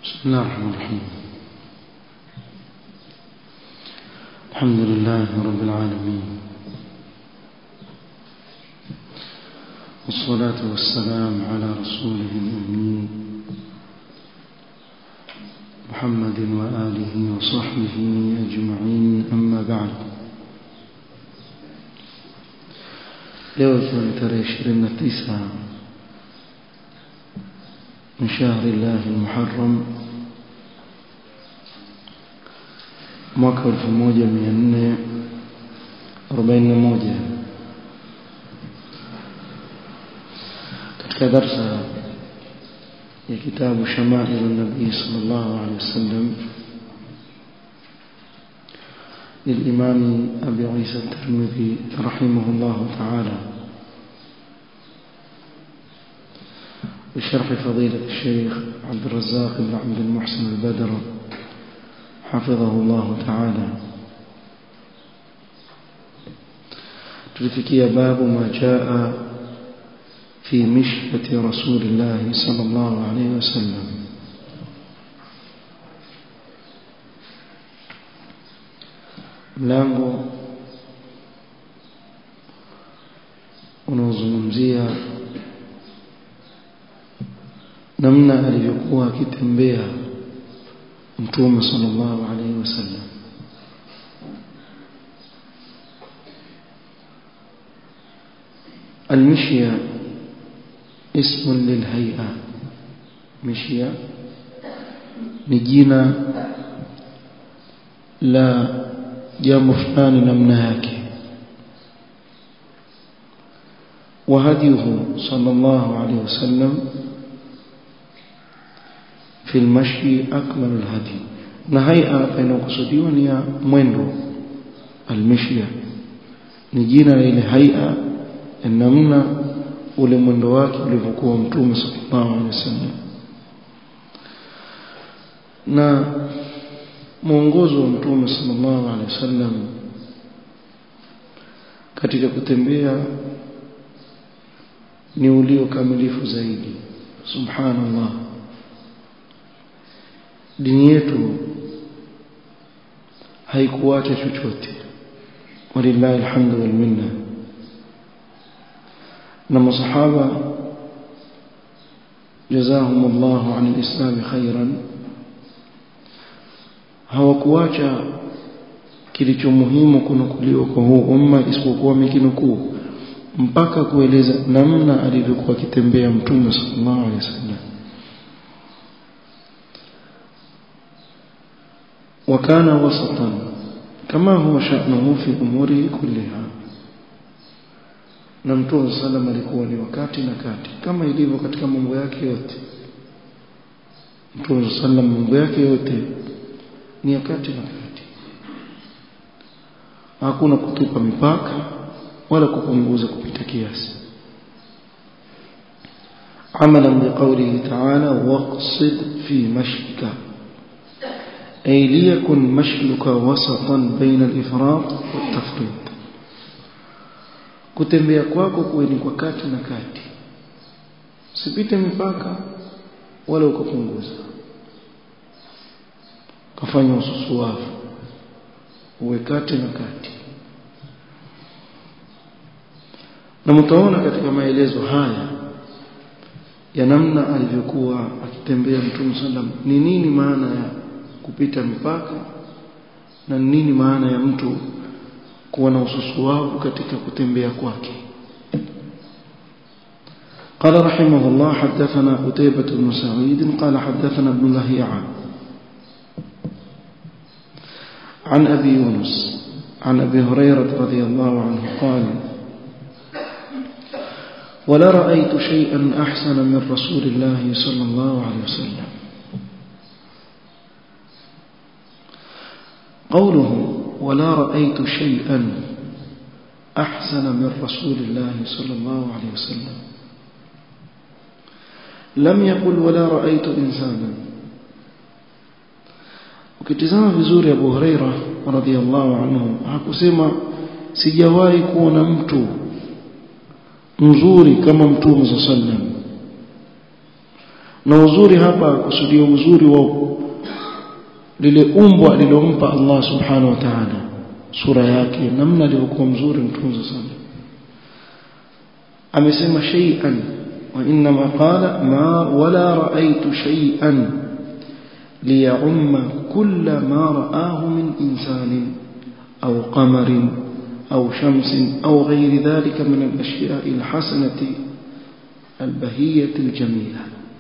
بسم الله الرحمن الرحيم الحمد لله رب العالمين والصلاة والسلام على رسوله الأمين محمد وآله وصحبه أجمعين أما بعد leo ikiwa ni tarehe ishirini na tisa من شهر الله المحرم mwaka 1441 katika darsa ya kitabu shamailu nabii sallallahu alaihi wasallam للإمام أبي عيسى الترمذي رحمه الله تعالى بشرح فضيلة الشيخ عبد الرزاق بن عبد المحسن البدر حفظه الله تعالى تلفكي باب ما جاء في مشية رسول الله صلى الله عليه وسلم mlango unaozungumzia namna alivyokuwa akitembea mtume sallallahu alaihi wasallam المشية اسم للهيئة مشية نجينا لا jambo fulani namna yake وهديه صلى الله عليه وسلم في المشي أكمل الهدي نهيئة بين قصديوا نيا mwendo المشية ni jina la ile haia namna ule mwendo wake ulivyokuwa mtume sallallahu alaihi wasallam na mwongozo wa mtume sallallahu alaihi wasallam katika kutembea ni ulio kamilifu zaidi subhanallah dini yetu haikuacha chochote walillahi alhamdu wal minna na masahaba جزاهم الله عن الإسلام خيرا hawakuacha kilicho muhimu kunukuliwa kwa huu umma isipokuwa mikinukuu mpaka kueleza namna alivyokuwa akitembea mtume sallallahu alaihi wasallam وكان وسطا كما هو شأنه في أموره كلها na mtume sallam alikuwa ni wakati na kati kama ilivyo katika mambo yake yote mtume sallam mambo yake yote ni kati na kati hakuna kutupa mipaka wala kupunguza kupita kiasi عملا بقوله تعالى واقصد في مشيك أي ليكن مشيك وسطا بين الإفراط والتفريط kutembea kwako kuwe ni kwa kati na kati usipite mipaka wala ukapunguza kafanya ususuavu uwe kati na kati na mtaona katika maelezo haya ya namna alivyokuwa akitembea mtume sallam ni nini maana ya kupita mipaka na nini maana ya mtu kuwa na ususuavu katika kutembea kwake قال رحمه الله حدثنا قتيبة بن سعيد قال حدثنا ابن لهيعة عن أبي يونس عن أبي هريرة رضي الله عنه قال ولا رأيت شيئا أحسن من رسول الله صلى الله عليه وسلم قوله ولا رأيت شيئا أحسن من رسول الله صلى الله عليه وسلم لم يقل ولا رأيت إنسانا ukitizama vizuri Abu Huraira radhiallahu anhu hakusema sijawahi kuona mtu mzuri kama mtume sallam na uzuri hapa kusudia uzuri wa lile umbo alilompa Allah subhanahu wa ta'ala sura yake namna alivyokuwa mzuri mtunzo sana amesema shay'an wa inma qala ma wala ra'aytu shay'an liya'umma kull ma ra'ahu min insanin aw qamarin aw shamsin aw ghayri dhalika min al-ashya'i al-hasanati al-bahiyyati al-jamila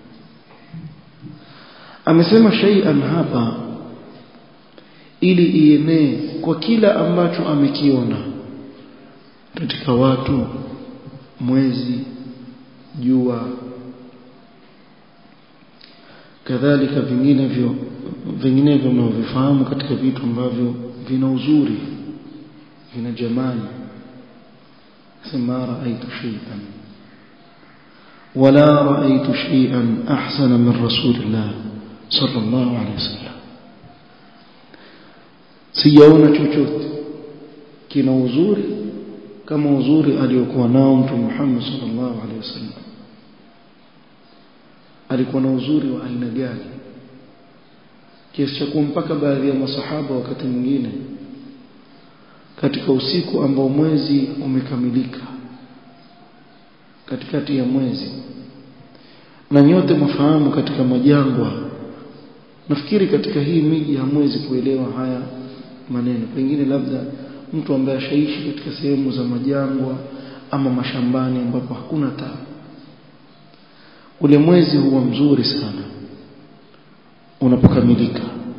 amesema shay'an hapa ili ienee kwa kila ambacho amekiona katika watu mwezi jua kadhalika vinginevyo vinginevyo mnavyofahamu katika vitu ambavyo vina uzuri vina jamani sema raaitu shay'an wala raaitu shay'an ahsana min rasulillah sallallahu alayhi wasallam sijaona chochote kina uzuri kama uzuri aliyokuwa nao mtume Muhammad sallallahu alaihi wasallam alikuwa na uzuri wa aina gani kiasi cha kumpaka baadhi ya masahaba wakati mwingine katika usiku ambao mwezi umekamilika katikati ya mwezi na nyote mfahamu katika majangwa nafikiri katika hii miji hamwezi kuelewa haya maneno pengine labda mtu ambaye ashaishi katika sehemu za majangwa ama mashambani ambapo hakuna taa ule mwezi huwa mzuri sana unapokamilika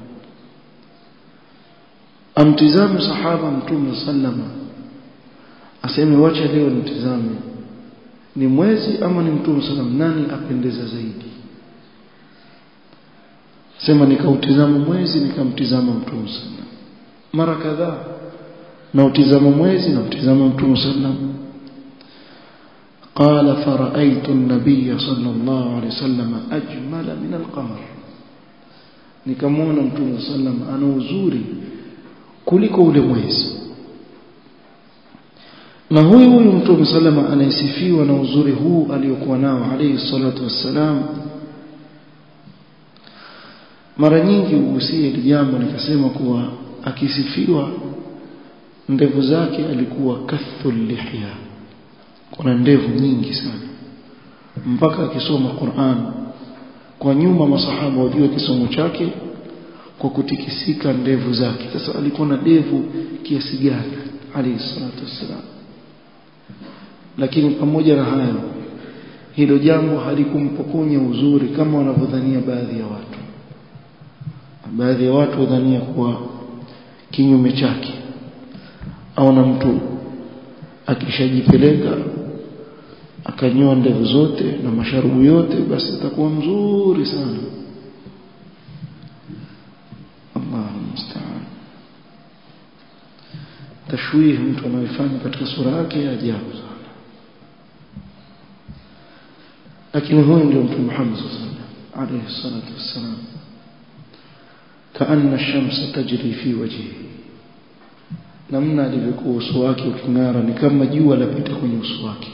amtizame sahaba mtume sallama aseme wacha leo nitizame ni mwezi ama ni mtume sallam nani apendeza zaidi sema nikautizama mwezi nikamtizama mtume sallam mara kadhaa na utizama mwezi na utizama mtume sallam قال فرأيت النبي صلى الله عليه وسلم أجمل من القمر nikamwona mtume sallam ana uzuri kuliko ule mwezi na huyu huyu mtume sallam anayesifiwa na uzuri huu aliyokuwa nao alayhi salatu wassalam mara nyingi ugusie hili jambo nikasema kuwa akisifiwa ndevu zake alikuwa kathul lihya kuna ndevu nyingi sana mpaka akisoma Qur'an kwa nyuma masahaba wajua kisomo chake kwa kutikisika ndevu zake sasa alikuwa na ndevu kiasi gani alayhi salatu wassalam lakini pamoja na hayo hilo jambo halikumpokonya uzuri kama wanavyodhania baadhi ya watu baadhi ya watu wadhania kuwa kinyume chake au na mtu akishajipeleka akanyoa ndevu zote na masharubu yote basi atakuwa mzuri sana Allahu musta'an tashwih mtu anayofanya katika sura yake ya ajabu sana lakini huyu ndio mtume Muhammad sallallahu alaihi wasallam alayhi salatu wassalam kaanna ash-shamsa tajri fi wajhihi namna alivyokuwa uso wake uking'ara ni kama jua lapita kwenye uso wake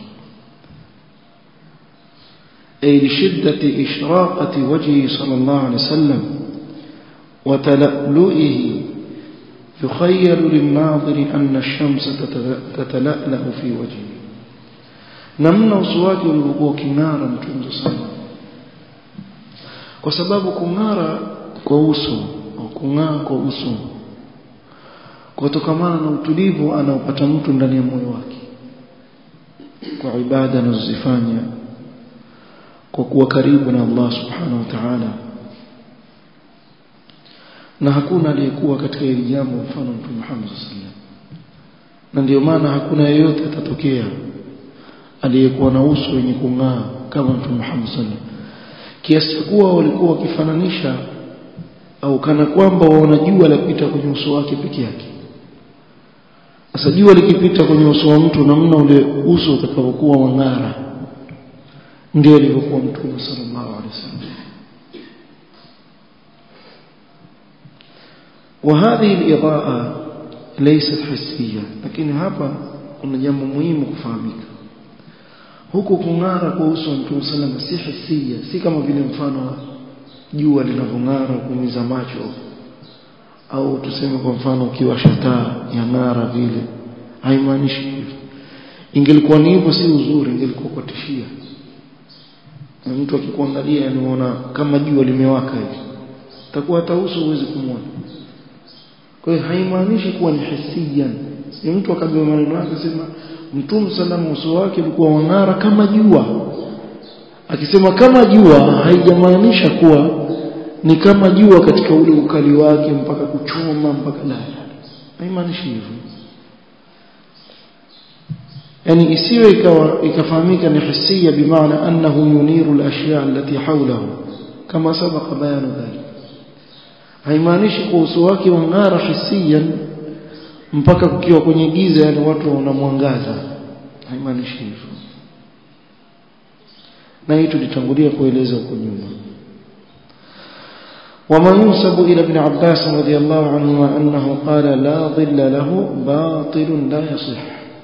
أي لشدة إشراقة وجهه صلى الله عليه وسلم وتلألؤه يخيل للناظر أن الشمس تتلألأ في وجهه namna uso wake ulivyokuwa king'ara mtunzo sana kwa sababu kung'ara kwa uso au kung'aa kwa uso kutokamana na utulivu anaopata mtu ndani ya moyo wake kwa ibada anazozifanya kwa kuwa karibu na Allah subhanahu wa ta'ala na hakuna aliyekuwa katika hili jambo mfano mtume Muhammad sallallahu na ndio maana hakuna yeyote atatokea aliyekuwa na uso wenye kung'aa kama mtume Muhammad sallallahu kiasi kuwa walikuwa wakifananisha au kana kwamba waona jua lapita kwenye uso wake peke yake sasa jua likipita kwenye uso wa mtu namna ule uso utakavyokuwa wang'ara ndio alivyokuwa mtume sallallahu alaihi wasallam وهذه الإضاءة ليست حسية لكن هذا kuna jambo muhimu kufahamika huku kung'ara kwa uso wa mtume sallam si hisia si kama vile mfano wa jua linavyong'ara kuumiza macho au tuseme kwa mfano ukiwasha taa ya ng'ara vile haimaanishi hivyo ingelikuwa ni hivyo si uzuri ingelikuwa kwa tishia na mtu akikuangalia anaona kama jua limewaka hivi takuwa hata uso huwezi kumwona kwa hiyo haimaanishi kuwa ni hisiyan ni mtu akabeba maneno yake sema mtume salama uso wake ulikuwa wang'ara kama jua akisema kama jua haijamaanisha kuwa ni kama jua katika ule ukali wake mpaka kuchoma mpaka la haimaanishi hivyo yani isiwe ikawa ikafahamika ni hisia bimaana annahu yuniru al-ashya' allati hawlahu kama sabaqa bayanu dhalik haimaanishi kwa uso wake wang'ara hisiyan mpaka kukiwa kwenye giza yani watu wanamwangaza haimaanishi hivyo na hii tulitangulia kueleza huko nyuma وما ينسب إلى ابن عباس رضي الله عنهما أنه قال لا ظل له باطل لا يصح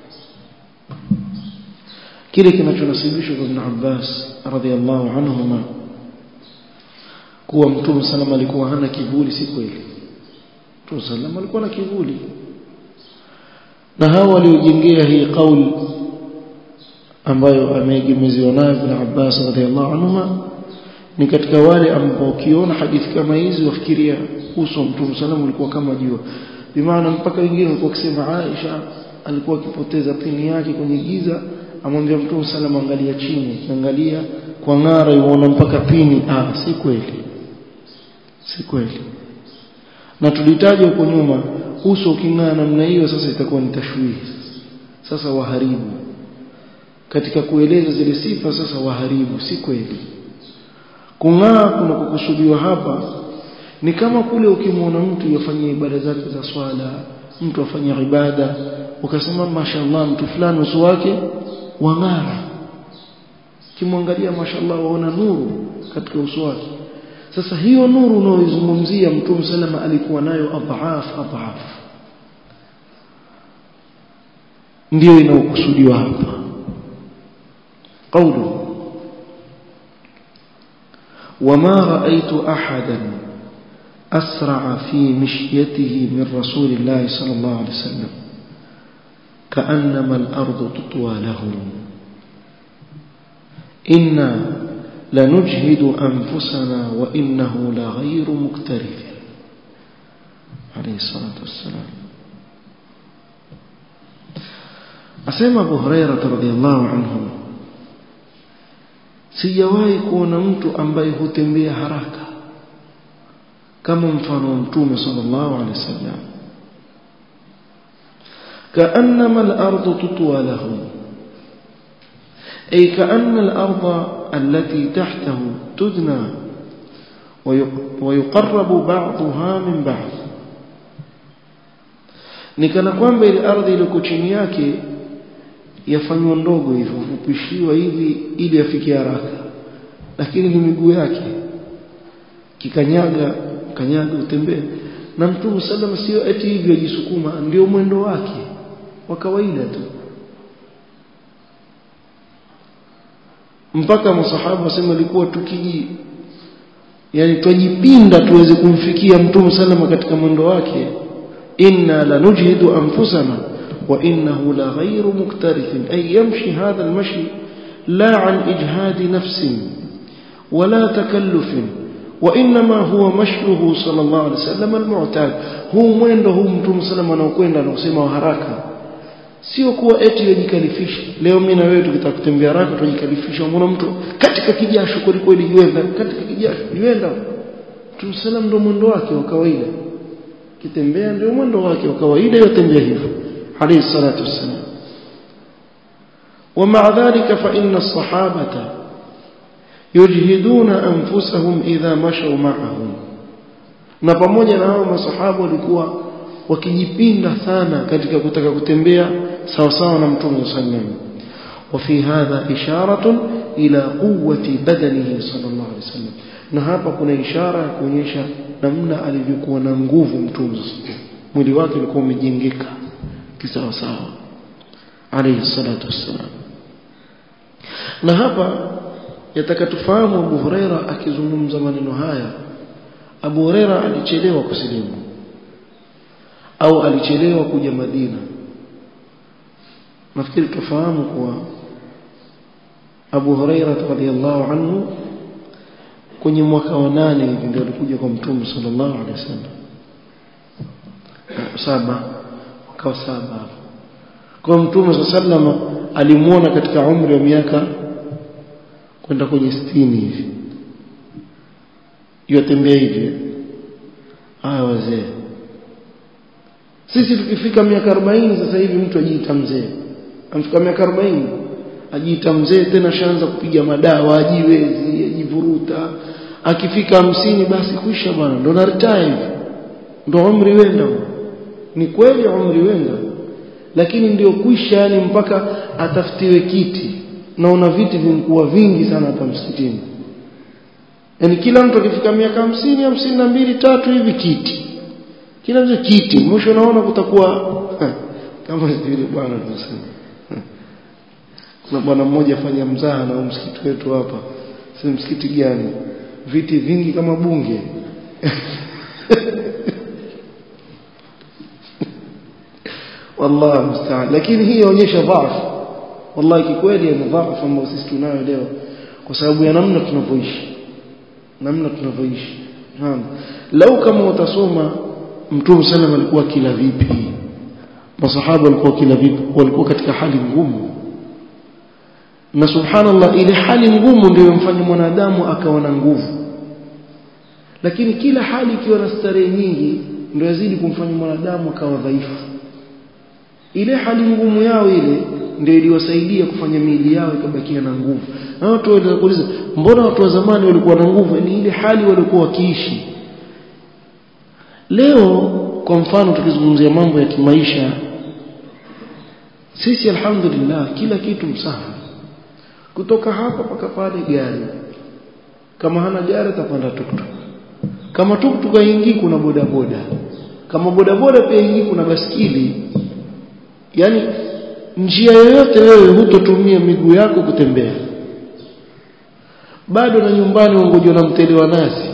kile kinachonasibishwa kwa Ibn Abbas radhiallahu anhuma kuwa Mtume sallam alikuwa hana kivuli si kweli Mtume sallam alikuwa na kivuli na hao waliojengea hii kauli ambayo ameegemeziwa nayo Ibn Abbas radhiallahu anhuma ni katika wale ambao ukiona hadithi kama hizi wafikiria uso wa Mtume sallam ulikuwa kama jua bimaana mpaka wengine walikuwa wakisema Aisha alikuwa akipoteza pini yake kwenye giza amwambia Mtume sallam angalia chini angalia kwa ng'ara yuona mpaka pini ah si kweli si kweli na tulitaja huko nyuma uso uking'aa namna hiyo sasa itakuwa ni tashwihi sasa waharibu katika kueleza zile sifa sasa waharibu si kweli kung'aa kuna kukusudiwa hapa ni kama kule ukimwona mtu yafanyia ibada zake za swala mtu afanya ibada ukasema mashallah mtu fulani uso wake wang'ara kimwangalia mashallah waona nuru katika uso wake sasa hiyo nuru unaoizungumzia mtume salama alikuwa nayo adhaaf adhaaf ndio inaokusudiwa hapa قوله وما رأيت أحدا أسرع في مشيته من رسول الله صلى الله عليه وسلم كأنما الأرض تطوى له إنا لنجهد أنفسنا وإنه لغير مكترث عليه الصلاة والسلام أسمى أبو هريرة رضي الله عنه sijawahi kuona mtu ambaye hutembea haraka kama mfano wa mtume sallallahu alaihi wasallam كأنما الأرض تطوى له أي كأن الأرض التي تحته تدنى ويقرب بعضها من بعض nikana kwamba ile ardhi iliyoko chini yake yafanywa ndogo hivyo fupishiwa hivi ili afikie haraka lakini ni miguu yake kikanyaga kanyaga utembee na mtume sallam sio eti hivyo ajisukuma ndio mwendo wake wa kawaida tu mpaka masahaba wasema ilikuwa tukiji yani twajipinda tuweze kumfikia mtume sallam katika mwendo wake inna lanujhidu anfusana وإنه لغير مكترث أي يمشي هذا المشي لا عن إجهاد نفس ولا تكلف وإنما هو مشيه صلى الله عليه وسلم المعتاد هو mwendo huu mtume sallam anaokwenda na kusema haraka sio kuwa eti yajikalifisha leo mimi na wewe tukitaka kutembea haraka tujikalifisha mbona mtu katika kijasho kweli kweli yuenda katika kijasho yuenda mtume sallam ndio mwendo wake wa kawaida kitembea ndio mwendo wake wa kawaida yotembea hivyo عليه الصلاة والسلام ومع ذلك فإن الصحابة يجهدون أنفسهم إذا مشوا معهم na pamoja na hao masahaba walikuwa wakijipinda sana katika kutaka kutembea sawa sawa na mtume sallam وفي هذا إشارة إلى قوة بدنه صلى الله عليه وسلم na hapa kuna ishara ya kuonyesha namna alivyokuwa na nguvu mtume mwili wake ulikuwa umejengeka kisawa sawa alayhi salatu wassalam na hapa yataka tufahamu Abu Huraira akizungumza maneno haya Abu Huraira alichelewa kusilimu au alichelewa kuja Madina nafikiri tufahamu kuwa Abu Huraira radhiallahu anhu kwenye mwaka wa nane hivi ndio alikuja kwa Mtume sallallahu alaihi wasallam saba mwaka wa saba kwa Mtume sallallahu alaihi alimuona katika umri wa miaka kwenda kwenye sitini hivi yotembea hivi haya wazee sisi tukifika miaka 40 sasa hivi mtu ajiita mzee amfika miaka 40 ajiita mzee tena shaanza kupiga madawa ajiwezi ajivuruta akifika hamsini basi kuisha bwana ndo na retire ndo umri wenda ni kweli umri wenda lakini ndio kuisha yani mpaka atafutiwe kiti naona viti vimkuwa vingi sana hapa msikitini yani kila mtu akifika miaka hamsini hamsini na mbili tatu hivi kiti kila mtu kiti mwisho naona kutakuwa kama vile bwana tunasema kuna bwana mmoja afanya mzaha na msikiti wetu hapa si msikiti gani viti vingi kama bunge wallahi musta'an lakini hii inaonyesha dhaifu wallahi kikweli ni dhaifu ambayo sisi tunayo leo kwa sababu ya namna tunavyoishi namna tunavyoishi lau kama utasoma mtume sallam alikuwa kila vipi masahaba walikuwa kila vipi walikuwa katika hali ngumu na subhanallah ile hali ngumu ndio imfanya mwanadamu akawa na nguvu lakini kila hali ikiwa na starehe nyingi ndio yazidi kumfanya mwanadamu akawa dhaifu ile hali ngumu yao ile ndio iliwasaidia kufanya miili yao ikabakia na nguvu na watu wanaweza kuuliza mbona watu wa zamani walikuwa na nguvu ni ile hali walikuwa wakiishi leo kwa mfano tukizungumzia mambo ya kimaisha sisi alhamdulillah kila kitu msaha kutoka hapa mpaka pale gari kama hana gari atapanda tuktuk kama tuktuk haingii kuna bodaboda kama bodaboda pia ingii kuna baskili yani njia yoyote wewe hutotumia miguu yako kutembea bado na nyumbani ungojwa na mtele wa nazi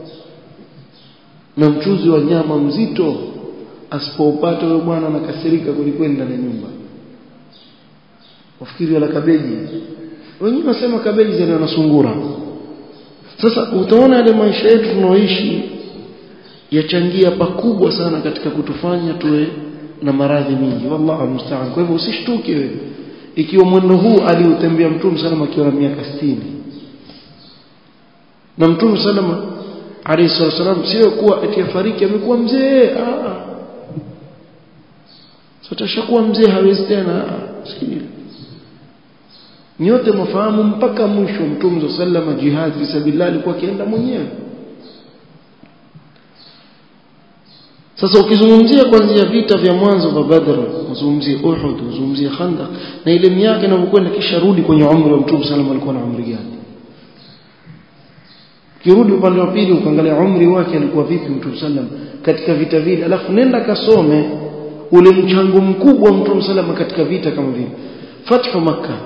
na mchuzi wa nyama mzito asipoupata huyo bwana anakasirika kulikwenda ndani ya nyumba wafikiri wala kabeji wengine wasema kabeji zile na sungura sasa utaona yale maisha yetu tunaoishi yachangia pakubwa sana katika kutufanya tuwe na maradhi mingi wallahu musta'an kwa hivyo usishtuke wewe ikiwa mwendo huu aliutembea mtume salama akiwa na miaka 60 na mtume salama alayhi wasallam sio kuwa atifariki amekuwa mzee ah sasa kuwa mzee hawezi tena sikili nyote mafahamu mpaka mwisho mtume sallama jihad fi sabilillah alikuwa akienda mwenyewe sasa ukizungumzia kuanzia vita vya mwanzo vya Badr uzungumzie Uhud uzungumzie Khandaq na ile miaka inavyokwenda kisha rudi kwenye umri wa mtume sallam alikuwa na umri gani kirudi upande wa pili ukaangalia umri wake alikuwa vipi mtume sallam katika vita vile alafu nenda kasome ule mchango mkubwa mtume sallam katika vita kama vile fathu makkah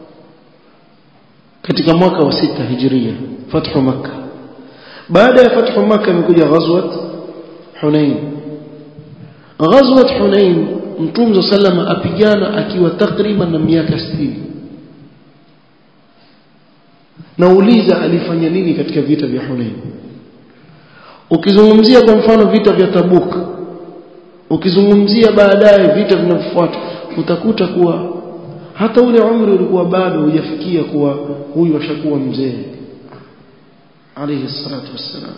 katika mwaka wa sita hijiria fathu makkah baada ya fathu makkah imekuja ghazwat hunain ghazwat hunain mtume sallama apigana akiwa takriban na miaka 60 nauliza alifanya nini katika vita vya hunain ukizungumzia kwa mfano vita vya tabuk ukizungumzia baadaye vita vinavyofuata utakuta kuwa hata ule umri ulikuwa bado hujafikia kuwa huyu ashakuwa mzee alayhi salatu wassalam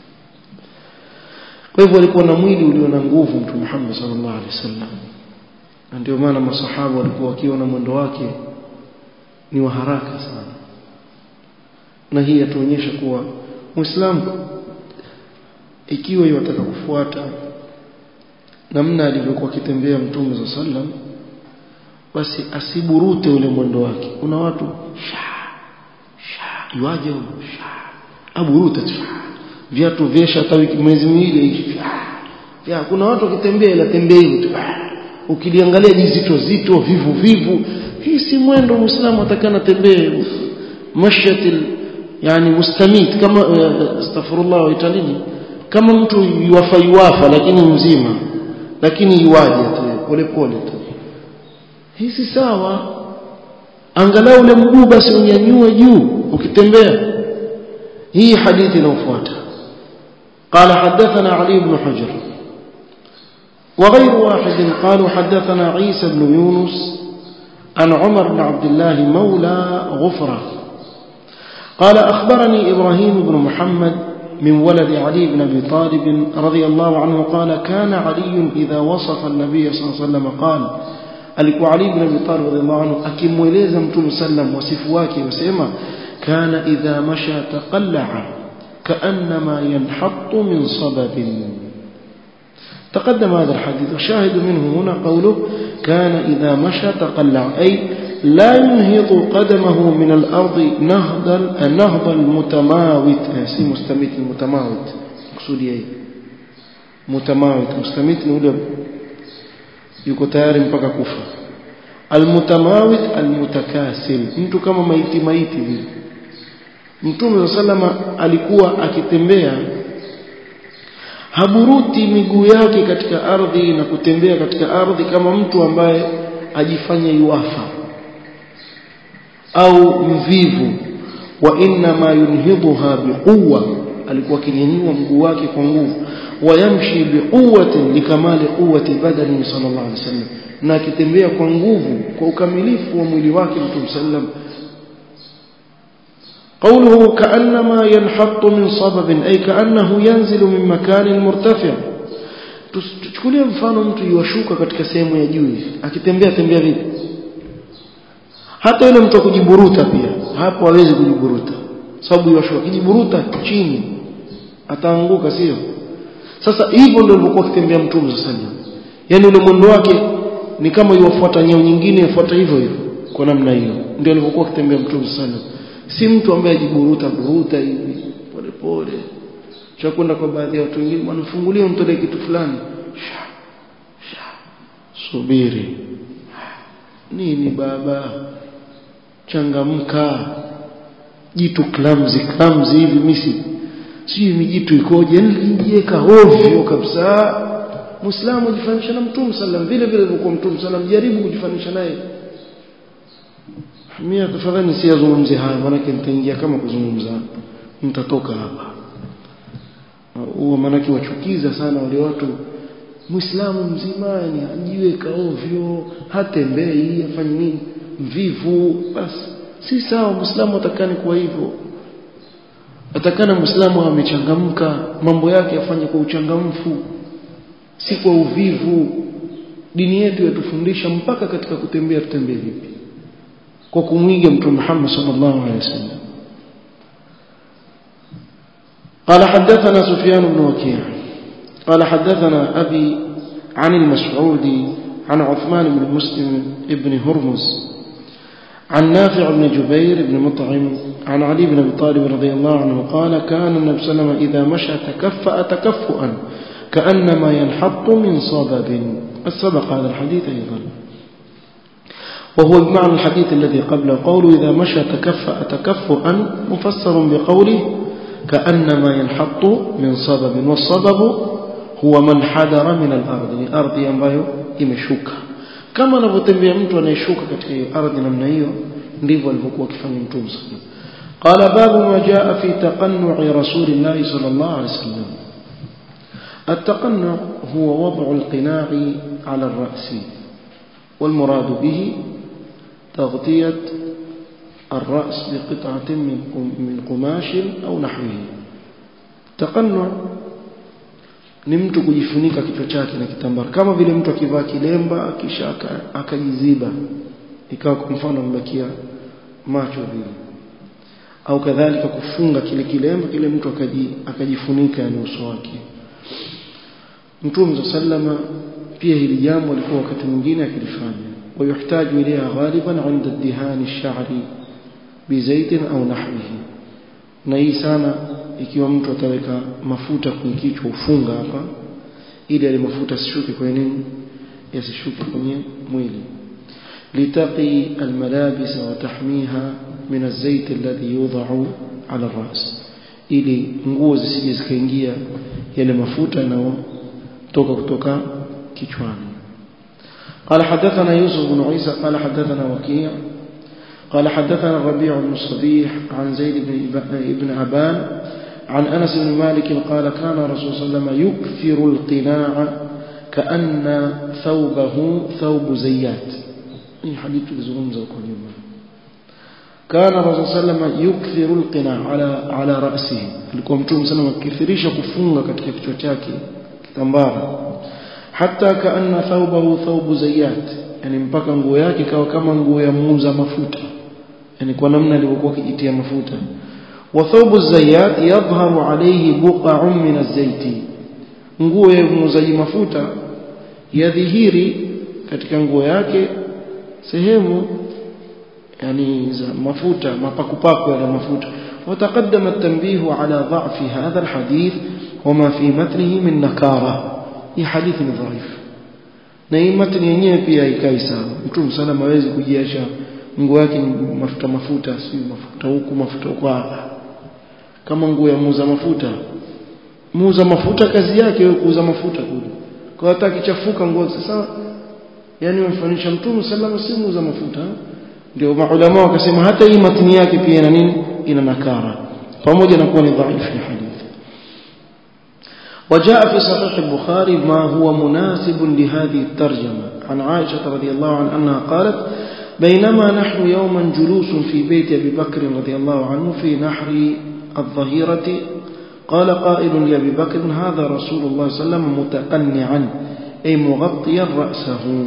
kwa hivyo alikuwa na mwili ulio na nguvu mtume Muhammad sallallahu alaihi wasallam na ndio maana masahaba walikuwa wakiwa na mwendo wake ni wa haraka sana na hii yatuonyesha kuwa muislamu ikiwa yataka kufuata namna alivyokuwa akitembea mtume za sallam basi asiburute ule mwendo wake kuna watu sha sha iwaje sha aburuta viatu vyesha hata wiki mwezi miwili ya kuna watu wakitembea ila tembea hivyo tu ukiliangalia jizito zito vivu vivu hii si mwendo muislamu atakana tembee mashyatil yani mustamit kama astaghfirullah wa italini kama mtu yuwafa yuwafa lakini mzima lakini yuwaje tu pole pole tu hii si sawa angalau ule mguu basi unyanyue juu ukitembea hii hadithi inayofuata قال حدثنا علي بن حجر وغير واحد قالوا حدثنا عيسى بن يونس عن عمر بن عبد الله مولى غفرة قال أخبرني إبراهيم بن محمد من ولد علي بن أبي طالب رضي الله عنه قال كان علي إذا وصف النبي صلى الله عليه وسلم قال alikuwa Ali ibn Abi Talib radhiallahu anhu akimweleza Mtume sallam wasifu wake wasema kana idha masha taqallaa kaannama yanhattu min sababin تقدم هذا الحديث وشاهد منه هنا قوله كان إذا مشى تقلع أي لا ينهض قدمه من الأرض نهض النهض المتماوت سي مستميت المتماوت مقصودي أي متماوت مستميت نقول yuko tayari mpaka kufa almutamawit almutakasil mtu kama maiti maiti vile mtume sallama alikuwa akitembea haburuti miguu yake katika ardhi na kutembea katika ardhi kama mtu ambaye ajifanya yuafa au mvivu wa inna ma yunhidha biquwa alikuwa akinyanyua mguu wake kwa nguvu wayamshi biquwatin likamali quwwati badani sallallahu alaihi wasallam na akitembea kwa nguvu kwa ukamilifu wa mwili wake mtume sallam قوله كأنما ينحط من صبب أي كأنه ينزل من مكان مرتفع tuchukulie mfano mtu yuwashuka katika sehemu ya juu akitembea tembea vipi hata yule mtu kujiburuta pia hapo hawezi kujiburuta sababu yuwashuka kijiburuta chini ataanguka sio sasa hivyo ndio alivyokuwa akitembea mtume sallallahu alaihi wasallam yani ule mwendo wake ni kama yuwafuata nyeo nyingine yafuata hivyo hivyo kwa namna hiyo ndio alivyokuwa akitembea mtume sallallahu alaihi wasallam si mtu ambaye ajiburuta buruta hivi pole pole cha kwenda kwa baadhi ya watu wengine bwana fungulie mtolee kitu fulani sha, sha. subiri nini baba changamka jitu clumsy clumsy hivi misi sijui mijitu ikoje nilijiweka ovyo kabisa muislamu ajifanisha na mtume sallam vile vile alivyokuwa mtume sallam jaribu kujifanisha naye mimi tafadhali nisiyazungumze haya maanake nitaingia kama kuzungumza nitatoka hapa huo maanake wachukiza sana wale watu muislamu mzima yani ajiweka ovyo hatembei afanye nini mvivu basi si sawa muislamu atakani kuwa hivyo atakana muislamu amechangamka mambo yake afanye kwa uchangamfu si kwa uvivu dini yetu yatufundisha mpaka katika kutembea tutembee vipi kwa kumwiga mtume Muhammad sallallahu alaihi wasallam قال حدثنا سفيان بن وكيع قال حدثنا أبي عن المسعودي عن عثمان بن مسلم ابن هرمز عن نافع بن جبير بن مطعم عن علي بن ابي طالب رضي الله عنه قال كان النبي صلى الله عليه وسلم اذا مشى تكفأ تكفؤا كانما ينحط من صبب السبق هذا الحديث ايضا وهو بمعنى الحديث الذي قبله قوله اذا مشى تكفأ تكفؤا مفسر بقوله كانما ينحط من صبب والصبب هو من حدر من الارض يعني ارض ambayo imeshuka kama anavyotembea mtu anayeshuka katika hiyo ardhi namna hiyo ndivyo alivyokuwa akifanya mtume sallallahu قال باب ما جاء في تقنع رسول الله صلى الله عليه وسلم التقنع هو وضع القناع على الرأس والمراد به تغطية الرأس بقطعة من قماش أو نحوه تقنع ni mtu kujifunika kichwa chake na kitambara kama vile mtu akivaa kilemba kisha akajiziba ikawa kwa mfano mbakia macho vile au kadhalika kufunga kile kilemba kile mtu akaji, akajifunika yani uso wake Mtume sallama pia hili jambo alikuwa wakati mwingine akilifanya ويحتاج إليها غالبا عند الدهان الشعر بزيت أو نحوه na hii sana ikiwa mtu ataweka mafuta kwenye kichwa ufunga hapa ili yale mafuta asishuke kwenye nini yasishuke kwenye mwili لتقي الملابس وتحميها من الزيت الذي يوضع على الرأس ili nguo zisije zikaingia yale mafuta yanayotoka kutoka kichwani قال حدثنا يوسف بن عيسى قال حدثنا وكيع قال حدثنا الربيع بن الصبيح عن زيد بن ابن أبان عن أنس بن مالك قال كان رسول صلى الله عليه وسلم يكثر القناع كأن ثوبه ثوب زيات hii hadithi tulizungumza huko nyuma kana rasul sallama yukthiru alqina ala ala ra'sihi alikuwa mtume sana akithirisha kufunga katika kichwa chake kitambara hata kaanna thawbahu thawbu zayyat yani mpaka nguo yake kawa kama nguo ya muuza mafuta yani kwa namna alivyokuwa akijitia mafuta wa thawbu zayyat yadhharu alayhi buqa'un min az-zayti nguo ya muuzaji mafuta yadhihiri katika nguo yake sehemu yani za mafuta mapakupaku ya mafuta وتقدم التنبيه على ضعف هذا الحديث وما في متنه من نكارة هي حديث ضعيف na hii matni yenyewe pia ikai sawa mtume sana hawezi kujiacha nguo yake mafuta mafuta si mafuta huku mafuta huko kama nguo ya muuza mafuta muuza mafuta kazi yake wewe kuuza mafuta kule kwa hata kichafuka nguo sasa yani wamfanisha mtume sallallahu si muuza mafuta ndio maulama wakasema hata hii matni yake pia ina nini ina nakara pamoja na kuwa ni dhaifu ya hadithi وجاء في صحيح البخاري ما هو مناسب لهذه الترجمة عن عائشة رضي الله عنها أنها قالت بينما نحن يوما جلوس في بيت أبي بكر رضي الله عنه في نحر الظهيرة قال قائل لأبي بكر هذا رسول الله صلى الله عليه وسلم متقنعا أي مغطيا رأسه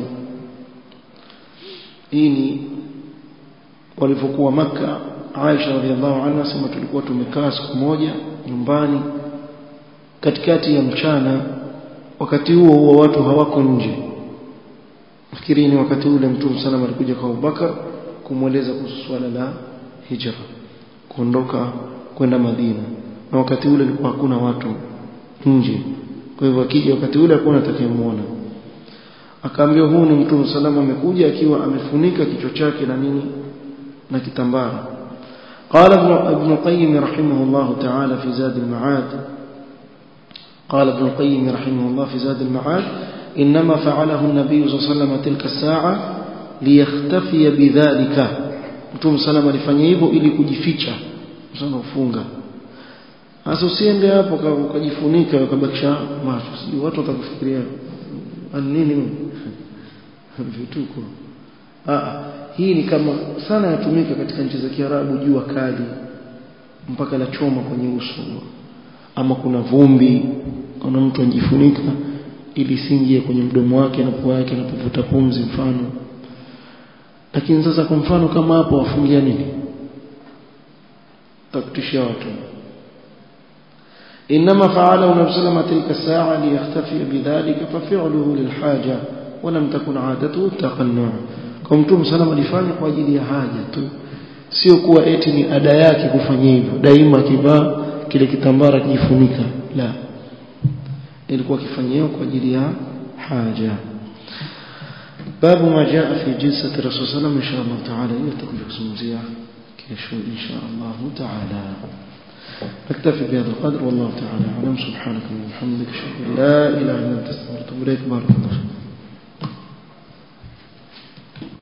إني walipokuwa maka Aisha radhiallahu anha sema tulikuwa tumekaa siku moja nyumbani katikati ya mchana wakati huo huo watu hawako nje nafikiri ni wakati ule mtume sana alikuja kwa Abubakar kumweleza kuhusu swala la hijra kuondoka kwenda Madina na wakati ule ilikuwa hakuna watu nje kwa hivyo akija wakati ule hakuna atakayemuona akaambiwa huu ni mtume salama amekuja akiwa amefunika kichwa chake na nini na kitambara قال ابن ابن القيم رحمه الله تعالى في زاد المعاد قال ابن القيم رحمه الله في زاد المعاد إنما فعله النبي صلى الله عليه وسلم تلك الساعة ليختفي بذلك mtume sallam alifanya hivyo ili kujificha msana ufunga sasa usiende hapo ukajifunika ukabakisha macho sijui watu watakufikiria nini vituko ah hii ni kama sana yatumika katika nchi za Kiarabu jua kali mpaka la choma kwenye uso ama kuna vumbi kuna mtu anajifunika ili singie kwenye mdomo wake na pua yake anapovuta pumzi mfano lakini sasa kwa mfano kama hapo wafungia nini takutishia watu إنما فعله النبي صلى الله عليه وسلم تلك الساعة ليختفي بذلك ففعله للحاجة ولم تكن عادته التقنع kwa mtume salama alifanya kwa ajili ya haja tu sio kuwa eti ni ada yake kufanya hivyo daima akivaa kile kitambara kijifunika la ilikuwa akifanyia kwa ajili ya haja باب ما جاء في جلسة الرسول صلى الله عليه وسلم إن شاء الله تعالى يتقل كسمزيع كيشو إن شاء الله تعالى نكتفي بهذا القدر والله تعالى أعلم سبحانك وبحمدك أشهد أن لا إله إلا أنت أستغفرك وأتوب إليك بارك الله